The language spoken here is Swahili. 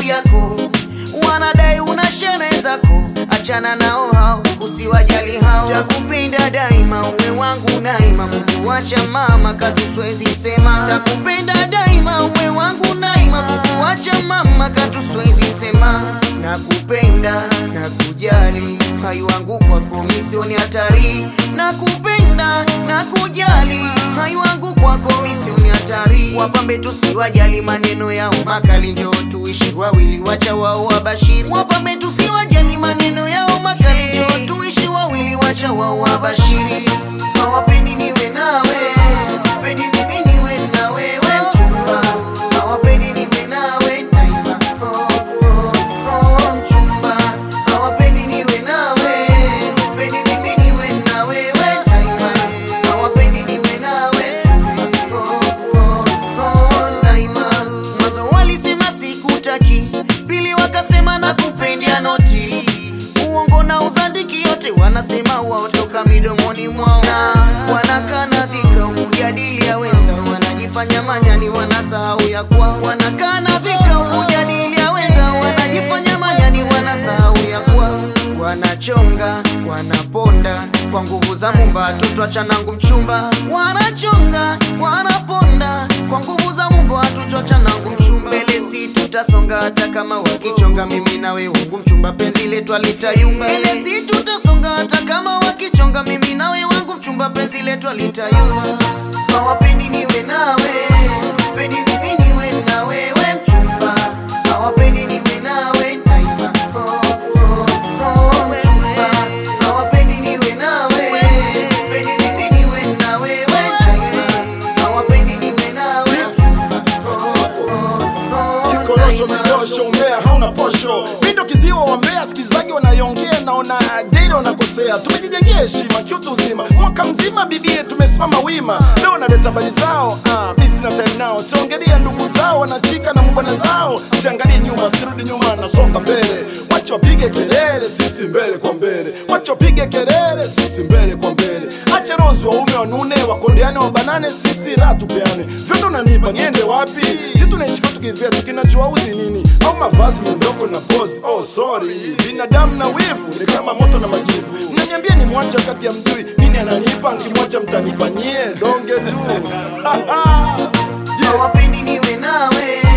mali yako, wanadai una shene zako, achana nao hao, usiwajali hao. Takupenda daima, uwe wangu naima, kukuacha mama katu siwezi sema. Takupenda daima, uwe wangu naima, kukuacha mama katu siwezi sema. Nakupenda, nakujali, hai wangu kwako misioni hatari. Nakupenda, nakujali, hai wangu kwako misioni hatari. Wapambe tusiwajali maneno yao makali, njoo tuishi wawili, wacha wao wabashiri. Wapambe tusiwajali maneno yao makali, njoo tuishi wawili, wacha wao wabashiri. Hawapendi niwe nawe, pendi mimi niwe na wewe mchumba. Hawapendi niwe nawe daima, oh, oh, oh, mchumba. Hawapendi niwe nawe, pendi mimi niwe na wewe daima. Hawapendi niwe nawe mchumba, oh, oh, oh, daima. Mwanzo walisema sikutaki, pili wakasema nakupenda noti uongo na uzandiki yote wanasema wao toka midomoni mwao, na wanakana vikao kujadili ya wenza, wanajifanya manyani, wanasahau ya kwa wanakana vikao kujadili ya wenza, wanajifanya manyani, wanasahau ya kwa wanachonga, wanaponda kwa nguvu za Mumba, toto achanangu mchumba, wanachonga, wanaponda kwa nguvu za Mumba, watoto achanangu mchumba, mbele si tutasonga hata kama wakichonga, mimi nawe wangu mchumba, penzi letu alitayumba, mbele si tutasonga hata kama wakichonga, mimi nawe wangu mchumba, penzi letu alitayumba, hawapendi niwe nawe, pendi mimi niwe na wewe mchumba, hawapendi niwe nawe daima, oh, oh, oh, mchumba, hawapendi niwe nawe, pendi mimi niwe na wewe daima, hawapendi niwe nawe mchumba, oh, oh, oh, Kikorosho daima. midosho umbea hauna posho mindo kiziwa wa mbea sikizaji wanayongea naona date wanakosea tumejijengea heshima kiutu uzima mwaka mzima bibie tumesimama wima leo naleta habari zao ah, mi sina time nao siongelea ndugu zao wanachika na mbwana zao siangalie nyuma sirudi nyuma nasonga mbele wacha wapige kelele sisi mbele kwa mbele wacha wapige kelele sisi mbele kwa mbele acha rozi waume wanune wakondeane wabanane sisi raha tupeane vyote unanipa niende wapi si tunaishi kwetu kivyetu kinachowauzi nini au mavazi miondoko na pozi oh sorry binadamu na wivu ni kama moto na majivu mnaniambia ni mwacha kati ya mjui nini ananipa nkimwacha mtanipa nyie donge tu hawapendi niwe nawe